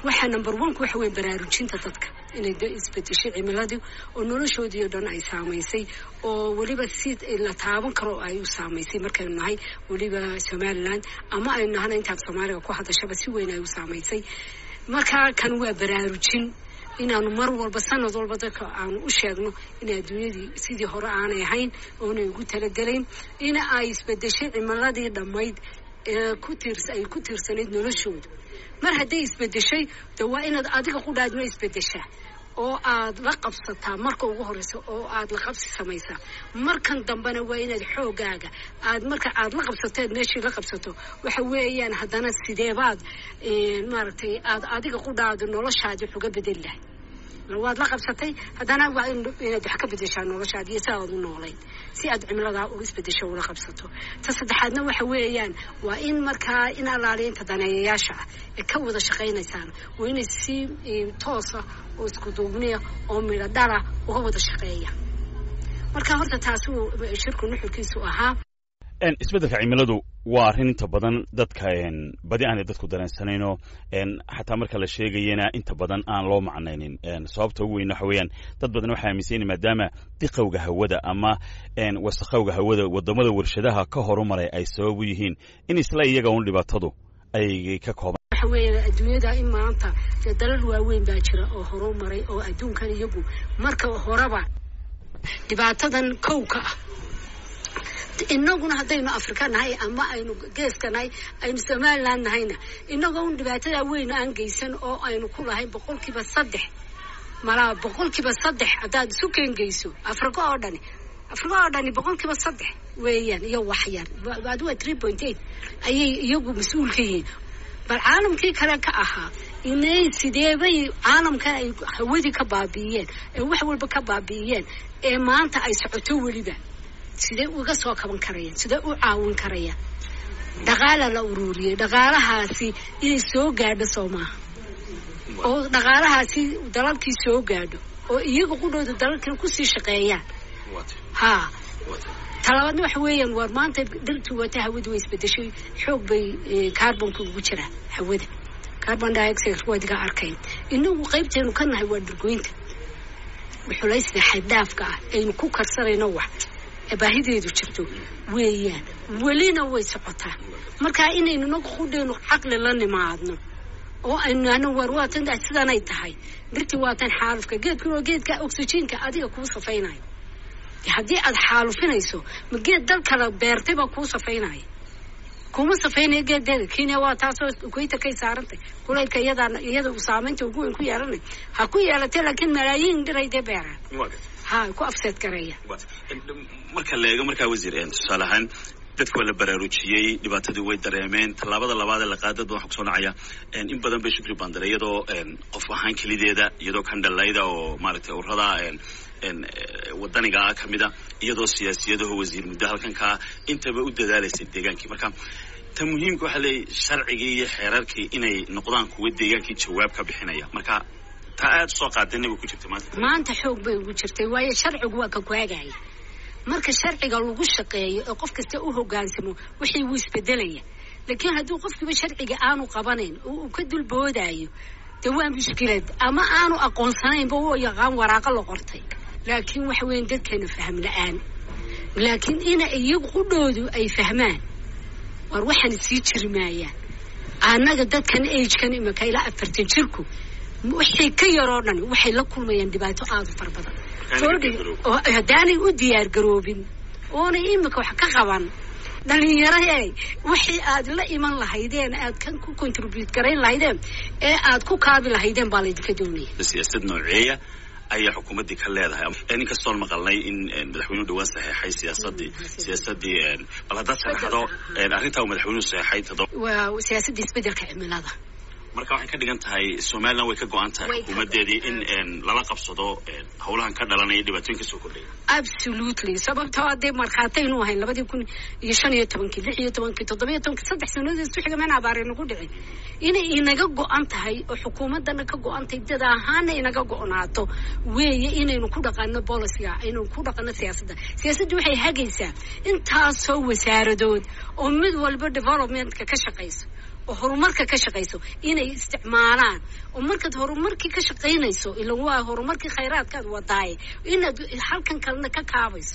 waxaa number oneka waxa weeye baraarujinta dadka inay isbedeshay cimiladii oo noloshoodii oo dhan ay saamaysay oo weliba si la taaban karo ay u saamaysay markaynu nahay weliba somaliland ama aynu nahana intaad soomaaliga ku hadashaba si weyn ay u saamaysay markaa kan waa baraarujin inaanu mar walba sanad walba dadka aanu u sheegno in adduunyadii sidii hore aanay ahayn oonay ugu talagelayn in ay isbedeshay cimiladii dhammayd ee ku tiirs ay ku tiirsanayd noloshooda mar hadday isbedeshay de waa inaad adiga qudhaadma isbedeshaa oo aad la qabsataa marka ugu horeysa oo aad la qabsi samaysaa markan dambena waa inaad xoogaaga aad marka aad la qabsateed meeshii la qabsato waxa weeyaan haddana sideebaad maaragtay aad adiga qudhaadu noloshaadi wax uga bedeli lahay waad la qabsatay haddana waa inaad wax ka bedeshaa noloshaadi iyo si aad u noolayd si aad cimiladaa uga isbedesho ula qabsato ta saddexaadna waxa weeyaan waa in markaa in alaaliinta daneeyayaasha ah ee ka wada shaqaynaysaan waa inay si toosa oo isku duubniya oo midho dhala uga wada shaqeeya marka horta taasi shirku nuxurkiisu ahaa isbeddelka cimiladu waa arrin inta badan dadka badi aanay dadku dareensanayno xataa marka la sheegayana inta badan aan loo macnaynin sababta ugu weyn waxa weeyaan dad badan waxay aaminsan yihin maadaama diqowga hawada ama wasakhowga hawada wadamada warshadaha ka horumaray ay sabab u yihiin in isla iyaga un dhibaatadu ay ka kooban waxa weeya adduunyada in maanta dee dalal waaweyn baa jira oo horumaray oo adduunkan iyagu marka horeba dhibaatadan kowka ah inaguna haddaynu afrika nahay ama aynu geeska nahay aynu somaliland nahayna inagoo un dhibaatada weyn aan geysan oo aynu ku lahayn boqolkiiba saddex malaa boqolkiiba saddex haddaad isu keengeyso afrika oo dhani afrika oo dhani boqolkiiba saddex weeyaan iyo waxyar adiwa three point eight ayay iyagu mas-uul ka yihiin bal caalamkii kale ka ahaa inay sideebay caalamkan ay hawadii ka baabi'iyeen ee wax walba ka baabi'iyeen ee maanta ay socoto weliba sidee uga soo kaban karayaan sidee u caawin karayaan dhaqaala la ururiyey dhaqaalahaasi inay soo gaadho soo maaha oo dhaqaalahaasi dalalkii soo gaadho oo iyaga qudhooda dalalkina kusii shaqeeyaan ha talabaadna waxa weeyaan waar maanta dhirtu wata hawadu way isbedeshay xoog bay carbonka ugu jiraa hawada carbon dioxide wadiga arkayn inagu qaybteenu ka nahay waa dhirgoynta xulaysta xaddhaafka ah aynu ku karsanayno wax baahideedu jirto weeyaan welina way socotaa markaa inaynu naga qudheenu caqli la nimaadno oo aynu ano war waatan sidanay tahay dhirtii waatan xaalufka geedkuna oo geedka oxygenka adiga kuu safaynayo haddii aad xaalufinayso ma geed dal kale beertay baa kuu safaynaya kuma safaynaya geedeeda kenya waa taasoo equator kay saarantay kulaylka iyadaa iyada saamaynta ugu weyn ku yeelanay ha ku yeelatay laakiin malaayiin dhiray dee beeraan ha ku afseed gareeya marka la eego markaa wasiir tusaale ahaan dadka waa la baraarujiyey dhibaatadii way dareemeen tallaabada labaad ee laqaada dad waxaa kusoo dhacaya in badan bay shukri bandare iyadoo qof ahaan kelideeda iyadoo kandhalayda oo maaragtay urada wadanigaa ka mida iyadoo siyaasiyadaho wasiir muddo halkankaa intaba u dadaalaysay deegaankii marka ta muhiimka waxaa leeyahy sharcigii iyo xeerarkii inay noqdaan kuwa deegaankii jawaab ka bixinaya marka taa aad usoo qaadana way ku jirta maanta maanta xoog bay ugu jirtay waayo sharcigu waa ka kwaagaya marka sharciga lagu shaqeeyo ee qof kasta u hogaansamo wixii wuu isbedelaya laakiin hadduu qofkiiba sharciga aanu qabanayn oo uu ka dulboodayo dee waa mushkilad ama aanu aqoonsanaynba u yaqaan waraaqo la qortay laakiin waxa weyan dadkeena fahm la-aan laakiin ina iyagu qudhoodu ay fahmaan war waxaan sii jiri maayaan annaga dadkan agekan imaka ilaa afartan jirku wixii ka yaroo dhan waxay la kulmayaan dhibaato aada u fara badan haddaanay u diyaar garoobin oonay imika wax ka qaban dhalinyaro wixii aad la iman lahaydeen aad kan ku contribute garayn lahaydeen ee aad ku kaabi lahaydeen baa laydinka doonaya siyaasad nooceeya ayaa xukuumaddii ka leedahay inkastoon maqalnay in madaxweynuhu dhawaan saxeexay siyaasadii siyaasadii bal haddaad sharaxdo arrintaa uu madaxweynuhu saxeexay todo waa siyaasadda isbeddelka cimilada marka waxay ka dhigan tahay somaliland way ka go-an tahay xukuumadeedii in lala qabsado howlahan ka dhalanaya dhibaatooyin kasoo kordhaya absolutely sababtoo dee markhaataynu ahayn labadii kun iyo shan iyo tobankii lix iyo tobankii toddobiyo tobankii saddex sanadood isku xiga meen abaare nagu dhicin inay inaga go-an tahay oo xukuumaddana ka go-an tahay dad ahaana inaga go-naato weeye inaynu ku dhaqano boliciga aynu ku dhaqano siyaasadda siyaasaddu waxay hagaysaa intaasoo wasaaradood oo mid walba developmentka ka shaqayso oo horumarka ka shaqayso inay isticmaalaan oo markaad horumarkii ka shaqaynayso ilan waa horumarkii khayraadkaad wadaaye inaad halkan kalena ka kaabayso